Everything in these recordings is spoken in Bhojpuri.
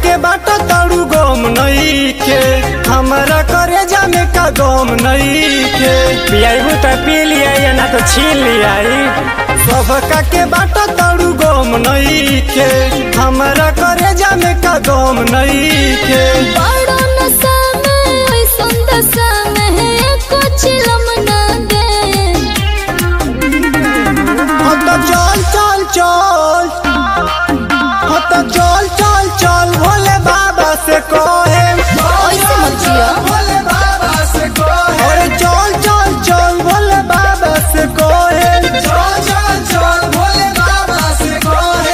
के बाट तड़ू गम नहीं के हमारा करे जामे का गम नहीं के पियाबू तो पी लिया या ना तो छीन लिया सबका के बाट तड़ू गम नहीं के हमारा करे जामे का गम नहीं के बड़ा नशा में ऐसन दशा में है कुछ लमना दे हाँ तो चल चल चल हाँ तो चल चल चल भोले बाबा से कहे ऐसे मत जिया। भोले बाबा से कहे अरे चल चल चल भोले बाबा से कहे चल चल चल भोले बाबा से कहे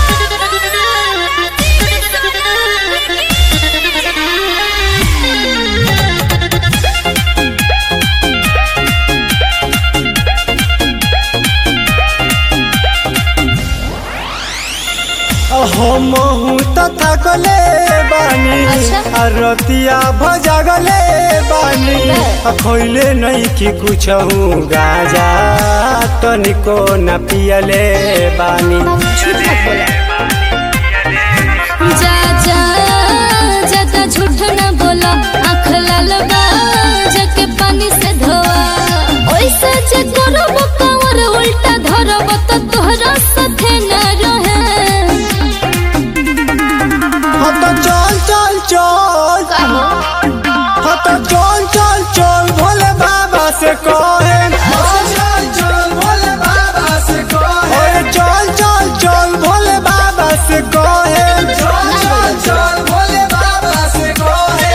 हम त थकले बानी अच्छा। आ रतिया भजगले बानी आ खैले नहीं कि कुछ गाजा तनिको न पियले बानी झूठ मत बोला जा जा ज्यादा झूठ न बोला आँख लाल बा जाके पानी से धोआ ओइसे जे करब कावर उल्टा धरब त तोहरा साथे न रहे हाँ तो चल चल चल कहो हाँ तो चल चल चल भोले बाबा से कहे चल चल भोले बाबा से कहे चल चल चल भोले बाबा से कहे चल चल चल भोले बाबा से कहे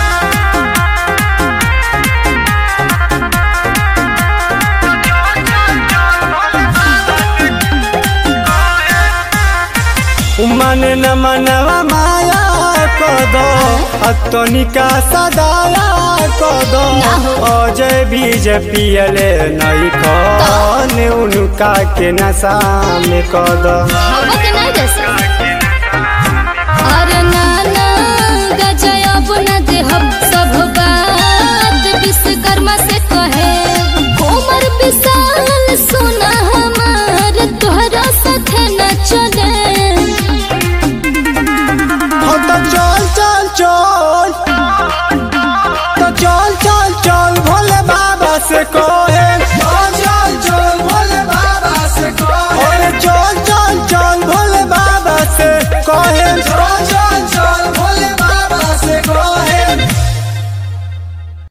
मन न मनवा माया कद अतनिका सदाया कद अजय बीज पियले नहीं कन उनका के नशा में कद हवा के नहीं दे सकते अरे नाना गजब न देहब सब बात विश्वकर्मा से कहे कोमर विशाल सुना हम